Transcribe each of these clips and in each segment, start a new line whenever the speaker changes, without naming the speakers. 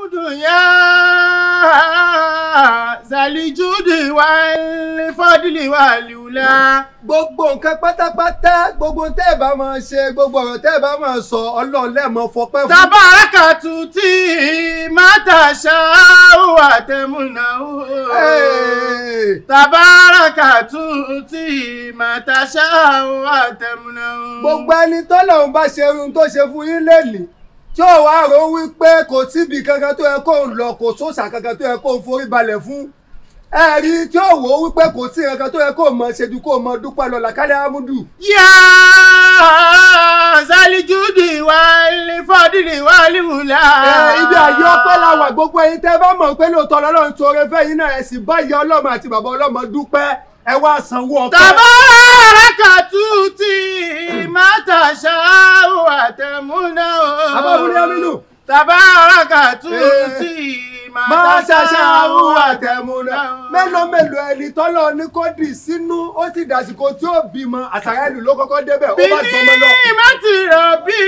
dùnyá zalijudi wà ní fọdílì wà lùlá.
gbogbo nǹkan pátápátá gbogbo tẹ́ ẹ bá máa ṣe gbogbo ọ̀rọ̀ tẹ́ ẹ bá máa sọ ọlọ́run lẹ́ẹ̀mọ́ fọpẹ́ fún.
tabarakatu tí mátàṣá wà tẹmúnà
Hey!
tabarakatu tí mátàṣá wà tẹmúnà.
gbogbo ẹni tọ́lọ́run bá ṣe irun tó ṣe fún yín lẹ́nìí tí ò wá rò wípé kò síbi kankan tó yẹ kó ń lọ kò sóòṣà kankan tó yẹ kó ń forí balẹ̀ fún ẹ̀rí tí ò wò wípé kò sí kankan tó yẹ kó mọ ṣe ju kó mọ dúpẹ́ lọ làkàlẹ̀ amúdù.
yá zalijudi wà ní fọdílì wà lùlá.
Ẹ, ibi àyè ọpẹ́ la wà gbogbo ẹ̀yin tẹ́ bá mọ̀ pé lóòótọ́ lọ́lọ́run ṣoore fẹ́yìn náà ẹ sì bá ìyá ọlọ́mọ àti bàbá ọlọ́mọ dúpẹ́ ẹ wá sanwó ọpẹ́.
tabarakatu tí mátàṣá wà tẹmúnà.
Abáwúrí Aminu.
tabarakatu
Eh.
tí
máa
mátàṣá
ṣàṣàwò
wà
àtẹ̀múná
tẹmúnà.
mélòó mélòó ẹni tọ́lọ́ ní kó dì sínú ó sì dàsìkò tí ó bímọ àtàrà ìlú ló kọ́kọ́ débẹ̀ ó bá gbọmọ lọ.
bíní má ti rọ̀ bí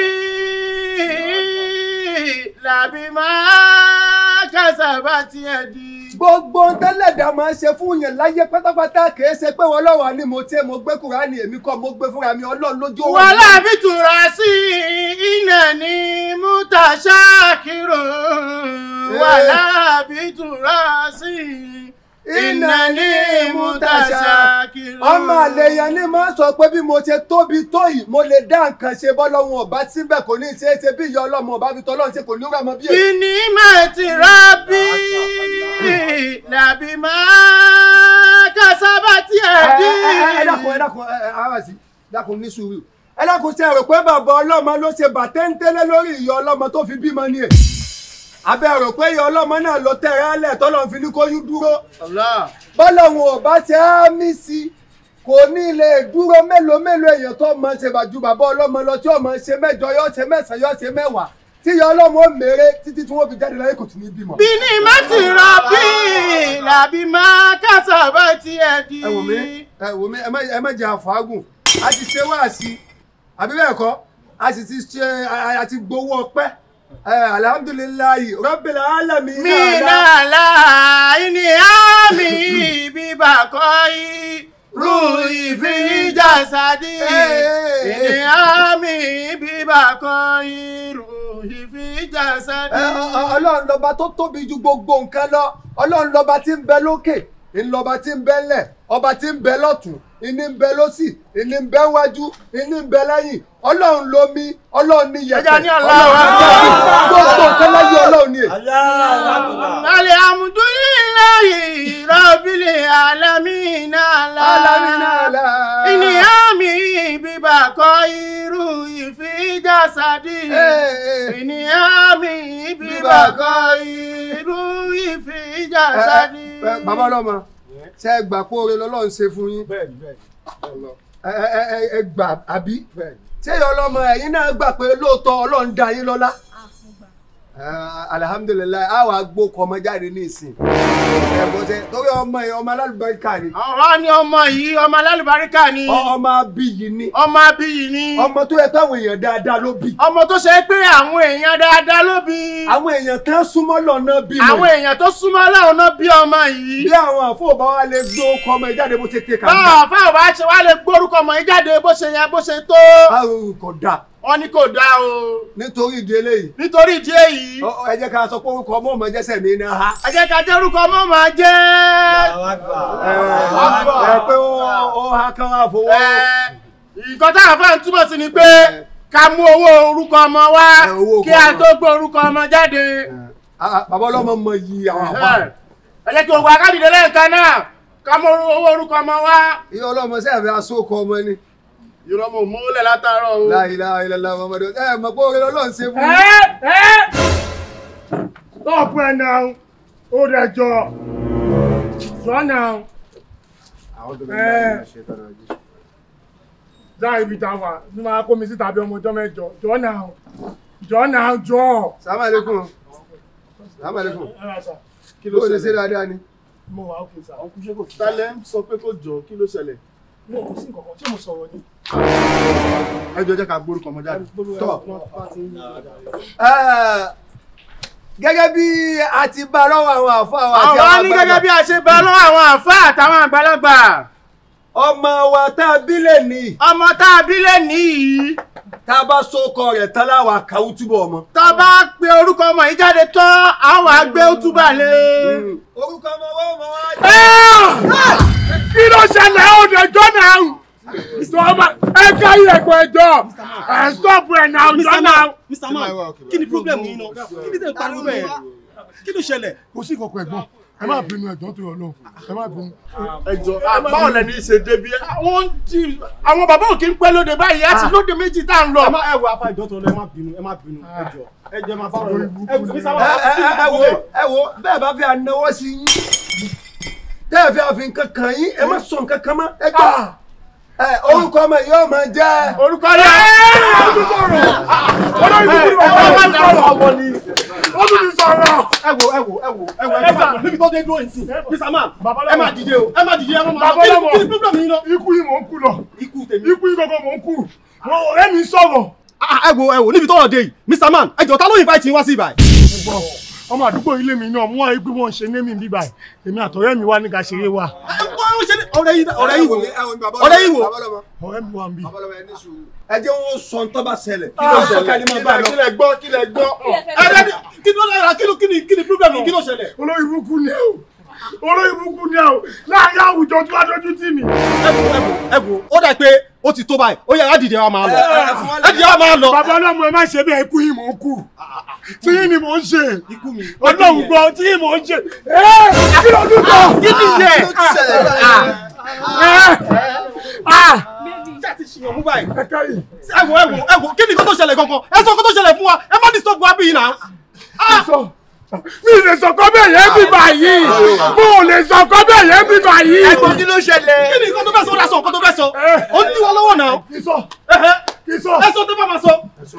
làbí máa kásábà tiẹ̀ di.
gbogbo tẹ́lẹ̀dá máa ń ṣe fún yẹn láyé pátápátá kìí ṣe pé wọn lọ́wọ́ ni mo tẹ́ mo gbé kúránì èmi kọ́ mo gbé fúnra mi ọlọ́run lójú òun.
wàhálà bí tura sí iná ní mútàṣákìrò wàhálà bí tura sí iná ní mútàṣákìrò.
ọmọ àlèyàn ni máa ń sọ pé bí mo ṣe tóbi tó yìí mo lè dá nǹkan ṣe bọ́lọ́run ọba síbẹ̀ kò ní í ṣe é ṣe bí ìyá ọlọ́mọ ọba fi tọ́lọ́run ṣe kò ní í rà mọ́ bí èyí.
bíní má ti rọ̀ bí làbí máa kásábà tiẹ̀ di.
ẹ dákun ẹ dákun ẹ ẹ ara sí dákun ní sùúrù ẹ dákun ṣe rò pé bàbá ọlọ́mọ ló ṣe bàtẹ́ńtẹ́lẹ́ lórí ìyá ọlọ́mọ tó fi bímọ ni ẹ̀ abẹ́ rò pé ìyá ọlọ́mọ náà ló tẹ̀rẹ́ alẹ̀ tọ́lọ́run fi ní kó yún dúró
Allah.
bọ́lọ́run ò bá ṣe á mí sí kò ní lè dúró mélòó mélòó èèyàn tó mọ ṣe bàjú bàbá ọlọ́mọ lọ tí ọmọ ṣe mẹ́jọ yọ ṣe mẹ́sàn-án yọ ṣe mẹ́wàá tí ìyá ọlọ́mọ ó mèrè títí tí wọ́n fi jáde láyé kò tún ní bímọ.
bíní má ti rọ̀ bí làbí máa kásábà tiẹ̀ di.
ẹ wò mí ẹ wò mí ẹ má ẹ má jẹ àfàágùn a ti ṣe wáàsí àbí bẹ́ẹ̀ kọ́ a sì ti ṣe a- a ti gbowó ọpẹ́ ẹ alhamdulilayi rabbil alamin
mina la ini ami bíbá kọ́ yìí ru ìfi jásádì ini ami bíbá kọ́ yìí ru ìfi jásádì.
Ẹ, ọ- ọ- ọlọ́run lọ́ba tó tóbi ju gbogbo nǹkan lọ ọlọ́run lọ́ba tí ń bẹ lókè ńlọba tí ń bẹ ńlẹ̀ ọba tí ń bẹ lọ́tún ìní ń bẹ lọ́sì ìní ń bẹ wájú ìní ń bẹ lẹ́yìn ọlọ́run lomi ọlọ́run ní yẹ̀pẹ̀
Ẹja ní Allahu
ọlọ́run
Akbar.
ní gbogbo nǹkan láyé ọlọ́run ní èyí.
alhamdulillahi rabbil alamin ala
Alamin ala.
ini ami bíbá kọ́ yìí ìfi jásádì. ìní àmì bíbá kọ́ irú ìfi ìjà sáni.
Ẹ, ẹ, bàbá ọlọ́mọ ṣe é gbà pé oore lọ́lọ́run ṣe fún yín
bẹ́ẹ̀ni bẹ́ẹ̀ni
ẹ ẹ ẹ ẹ gbà àbí ṣé ìyá ọlọ́mọ ẹ̀yin náà gbà pé lóòótọ́ ọlọ́run dá yín lọ́lá Ẹ, alihamudulilayi a wàá gbó kọ ọmọ jáde ní ìsìn ẹ bọ́ sẹ torí ọmọ yìí ọmọ alálùbáríkà ni
ọ̀rọ̀ ni ọmọ yìí ọmọ alálùbáríkà ni
ọ- ọmọ abiyì ni
ọmọ abiyì ni
ọmọ tó yẹ káwọn èèyàn dáadáa ló bí
ọmọ tó ṣe pé àwọn èèyàn dáadáa ló bí
àwọn èèyàn kan súnmọ́ lọ́nà bí
àwọn èèyàn tó súnmọ́ láwọn náà bí ọmọ yìí
bí àwọn àfọwọ́bá wa lè gbó kọ ọmọ yìí jáde bó ṣe ké
báwọn
kàńdà
àfáà bá ṣe wá lè gbórúkọ ọmọ yìí jáde bó ṣe yẹ bó ṣe tó
báwo kò dáa
wọn ní kò dáa o
nítorí ìdí eléyìí
nítorí ìdí èyí
Ọ- ọ, ẹ jẹ́ ká sọ pé orúkọ ọmọ ọmọ jẹ́sẹ̀ mi ní ha.
ẹ jẹ́ ká jẹ́rúkọ ọmọ máa jẹ́
ẹ ẹ pé ó ó ha kán wá fowó.
ẹ, nǹkan táwọn afáà ń túbọ̀ sí ni pé ká mú owó orúkọ ọmọ wá
Ẹ, owó
kí
orúkọ
a
ọmọ.
tó gbé orúkọ ọmọ jáde.
Ah, ah, bàbá ọlọ́mọ mọ iyì àwọn àpá.
ẹ jẹ́ kí gbogbo akádìdé lẹ́ẹ̀kan náà ká mú owó orúkọ ọmọ wá.
iye ọlọ́mọ sẹ́yìn fẹ́ aṣọ́kọ ọmọ ni.
ìrọ̀mọ̀ mọ́lẹ̀ látàárọ̀ o.
La ilaha illallah Muhammadu ẹ mọ̀ pé oore ọlọ́run ṣe fún mi.
ẹ ẹ stop ẹ now ó rẹ jọ sọ now ẹ dá ibi tá a wà ní máa kó mi síta bí ọmọ ọjọ́ mẹ́jọ jọ now jọ now jọ.
Assalamu alaikum. Assalamu alaikum.
ẹ rà sà
kí ló ṣe ṣe dáadáa ni.
mo wà ókè sà
Talẹ̀ ń sọ pé kó jọ kí ló ṣẹlẹ̀.
mo kò sí nǹkan kan ṣé mo sọ̀rọ̀ ni.
Ẹ jọ jẹ́ ká gbórúkọ ọmọ jáde.
Tọ́. Ẹ, gẹ́gẹ́ bí a ti bá lọ́wọ́ àwọn àfáà wa àti
àwa ní
àgbàlagbà.
gẹ́gẹ́ bí a ṣe bá lọ́wọ́ àwọn àfáà àtàwọn àgbàlagbà
ọmọ wa tá a bí lè ní
ọmọ tá a bí lè níyì
tá a bá sókọ rẹ̀ tán láwa kàwú túbọ̀ ọmọ.
tó bá pe orúkọ ọmọ yìí jáde tán àwọn àgbẹ̀ ó túbà lé.
orúkọ ọmọ wa ọmọ wa jẹ́.
kí ló ṣẹlẹ̀ ó dé jọ́nà sọ́ọ́mà ẹ káyé ẹ̀kọ́ ẹjọ́ ẹ̀ stop ẹ̀ náà
Mr.
jọ́nà.
Man, Mr. Man, kí ni problem yìí náà? Kí ni tẹ̀ ń pariwo bẹ́ẹ̀? Kí ló ṣẹlẹ̀?
kò sí ìkọ̀kọ̀ ẹ̀gbọ́n ẹ má bínú ẹ̀gbọ́n tó yọ lọ ẹ má bínú.
ẹjọ báwo lẹni ṣe débi ẹ.
àwọn tí àwọn bàbá òkè ń pẹ́ lóde báyìí á ti lóde méjì tá à ń lọ.
Ẹ má ẹ wo apá ìjọ tó lọ, ẹ má bínú, ẹ má bínú, ẹ jọ. Ẹ jẹ́ máa bá ọ̀rọ̀ lọ. Ẹ Mr.
ẹ
Man,
ẹ ẹ ẹ wo ẹ wo bẹ́ẹ̀ bá fi ànáwó sí yín tẹ́ ẹ fi àfi nǹkan kan yín ẹ má sọ nǹkan kan mọ́ ẹ gbọ́ ẹ orúkọ ọmọ yìí yóò máa jẹ́.
orúkọ rẹ̀
olórí kúkúrú
ẹ
ọmọ
má
mi
dárò
sọ̀rọ̀
ọmọ ni.
ó tún ti sọ̀rọ̀.
ẹ wo ẹ wo ẹ wo ẹ wo ẹ má níbi tó dé dúró yìí sí. Mr. Man, ẹ má dìde o, ẹ má dìde, ẹ má máa lọ. Kí ni- Kí ni problem yìí náà?
ikú yìí mò ń kú lọ
Ikú tèmi.
ikú yìí gbogbo mò ń kú Mo- ọ̀rẹ́ mi sọ̀rọ̀.
Ah, Ẹ wo ẹ wo níbi tó rọ̀ dé yìí. Mr. Man, ẹ jọ ta ló invite yín wá sí ibà?
Ẹ̀gbọ́n, ọmọ àdúgbò ilé mi náà mú àyè pé wọ́n ń ṣe némi bíbá ẹ̀ èmi àtọ̀rẹ́ mi wá ní ká ṣeré wa
Ọ̀rẹ́ yín ọ̀rẹ́ yín wo? Ọ̀rẹ́ yín wo?
ọ̀rẹ́ mi wà ń bí.
ẹ jẹ́ wọn sọ ń tọ́ bá ṣẹlẹ̀ kí
kí
ló
ló
ṣẹlẹ̀
ṣẹlẹ̀
kí ló bá lọ.
kí lẹ gbọ́ kí lẹ gbọ́.
Ẹ dẹ́ni kí ló lára kí ló kí ni kí ni problem yìí? Kí ló ṣẹlẹ̀?
olórí burúkú ni ẹ o olórí burúkú ni ẹ o láàárín àwùjọ tí wàá dojú tì mí.
Ẹ wo ẹ wo ẹ wo ó dà pé ó ti tó báyìí. Ó yẹ ká dìde wa máa lọ. Ẹ dìde wa máa lọ.
bàbá ọlọ́mọ ẹ má ṣe bẹ́ẹ̀ ikú yìí mò ń kú tí yìí ni mò ń ṣe
Ikú mi.
ọlọ́run gbọ́ tí yìí mò ń ṣe ẹ́ kí ló dún tọ̀
Kí ni yẹ? Ṣé àti ṣìyàn mú báyìí?
ẹ káyì
ẹ wo ẹ wo ẹ wo kí ni nǹkan tó ṣẹlẹ̀ gangan ẹ sọ nǹkan tó ṣẹlẹ̀ fún wa ẹ má disturb wa bí yìí náà.
sọ mi lè sọkọ bẹ́ẹ̀ yẹn bí báyìí mo ò lè sọkọ bẹ́ẹ̀ yẹn bí báyìí.
ẹ̀gbọ́n kí ló ṣẹlẹ̀.
kí ni nǹkan tó fẹ́ sọ ó dà sọ nǹkan tó fẹ́ sọ ó ń dí wa lọ́wọ́ náà.
kì í sọ
Ẹhẹ́.
kì í sọ.
ẹ sọ tó bá máa sọ.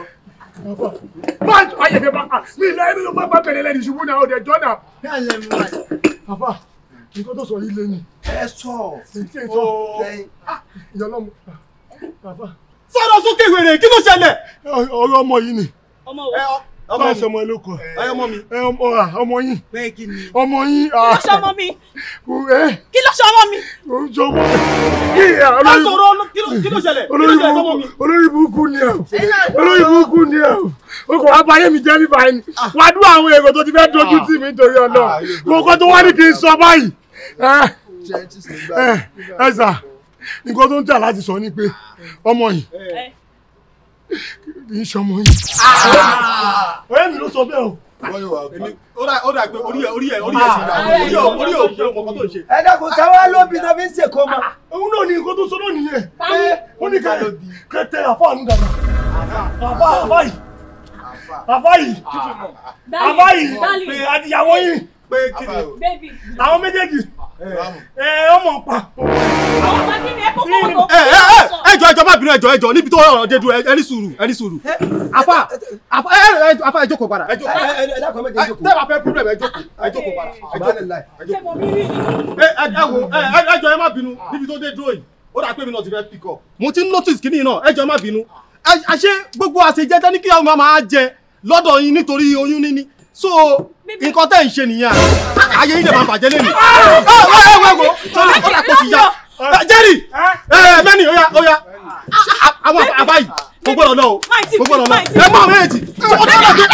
má ayé fẹ́ bá mi ìlà ẹni ló bá bá bẹ̀rẹ̀ lẹ́nu ṣubú náà ọ̀dẹ̀ jọ́ náà. àfà nǹkan tó sọ yìí lé ní.
ẹ sọ
èyí ẹ̀ sọ ìyá ọlọ́mọ àfà
sọ̀rọ̀ sókè wèrè kí ló ṣẹlẹ̀.
ọ̀rọ̀ ọmọ yìí ni
ọmọ
ẹ
wo
ọ- ọmọ
bá
mi
ṣe ọmọ ẹ ló kọ
ẹ ọmọ mi.
ẹ ọmọ à, ọmọ yín
pé kí ni.
ọmọ yín
kí ló ṣe ọmọ mi
kò ẹ
kí ló ṣe ọmọ mi.
kò ń jọ ọmọ kí ẹ
ẹ
olórí
sọ̀rọ̀ ọlọ́- kí ló- kí ló ṣẹlẹ̀ kí ló
olórí
ṣẹlẹ̀ sọ́mọ mi.
burúkú olórí burúkú ni ẹ o olórí burúkú ni ẹ o o kò wá báyé mi jẹ́ mi báyìí ni wá dúró àwọn èrò tó ti fẹ́ dojú tì mí nítorí ọ̀nà mo kọ́ tó wá ní kí n sọ báyìí ẹ ẹ ẹ sà nǹkan tó ń tà láti sọ ni pé ọmọ yìí
ẹ
kì í ṣọmọ yìí ọ̀rẹ́ mi ló sọ bẹ́ẹ̀ o
Èmi- ó dà ó dà pé orí ẹ orí ẹ orí ẹ ti dà orí ẹ orí ẹ ò ṣe ọkọ tó ń ṣe.
ẹ dákun sáwá lóbi tó fi ń ṣèkó mọ.
òun náà ní nǹkan tó sọ náà nìyẹn
Táyé.
ó ní kẹtẹ kẹtẹ àfáàní dàda àfá àfá yìí àfá yìí àfá yìí
dali
pé àtìyàwó yìí
pé kí ni.
baby
àwọn méjèèjì ẹ ọmọ pa
àwọn ọmọ kí ni ẹ kókó wọn tó
ẹ ẹ ẹ ẹjọ ẹjọ má bínú ẹjọ ẹjọ níbi tó ọ̀rọ̀ dé dúró ẹ ní sùúrù ẹ ní sùúrù. afa afa ẹ ẹ afa ẹ jókòó padà ẹ jókòó.
ẹ ẹ dákun ẹ méje
Ẹ,
jókòó.
tẹ́ ẹ bá fẹ́ problem ẹ jókòó ẹ jókòó padà ẹ jókòó.
Subhanallah.
ṣé mo rí rí ni.
ẹ ẹ ẹ wo ẹ ẹ ẹjọ ẹ má bínú níbi tó dé dúró yìí ó dà pé mi náà ti fẹ́ pick up. mo ti ń notice kínní náà ẹjọ ẹ má bínú ẹ àṣé gbogbo àṣejẹ tẹ́ ní kí ọmọ máa jẹ lọ́dọ̀ yín nítorí oyún níní so nǹkan tẹ́ ń ṣe nìyẹn ayé yín lè máa bàjẹ́ lẹ́nu. ẹ ẹ ẹ wo sọ́ni ó dà pé ti ya Ẹ, Jerry ẹ ẹ mẹ́ni ó yá ó yá àwọn àbá yìí kò gbọ́dọ̀ lọ o
Máì tí
kò gbọ́dọ̀ lọ
máì tí
ẹ mọ méjì ó dé ọ̀dọ̀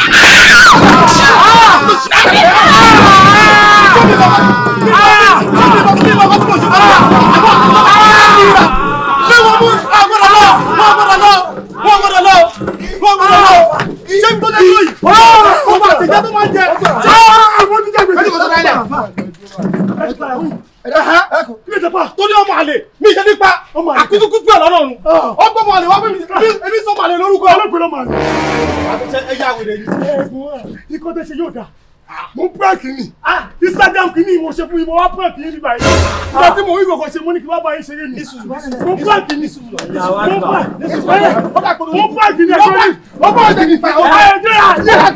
torí ọmọ àlè mi ṣe nípa àkútúkútú ẹ̀ lọ́nà ọ̀run ọgbọ́n ọmọ àlè wá fún mi èmi sọ ọmọ àlè lórúkọ.
ọlọ́pàá ló máa ní.
ẹ yá wèrè yìí.
ẹ̀gbọ́n ikọ́ tẹ́ ṣe yóò dáa mo ń prank ni instagram kìíní mo ṣe fún yín mo wá prank yín nígbà yìí nígbà tí mo rí kọ̀kọ́ ṣe mo ní kí wọ́n bá yín ṣeré ni mo prank ni mo prank mo prank ni ẹ̀gbọ́n mi
ọgbọ́n ọ̀sẹ̀ kìí fa
ọba ẹ̀jẹ̀ yà yẹ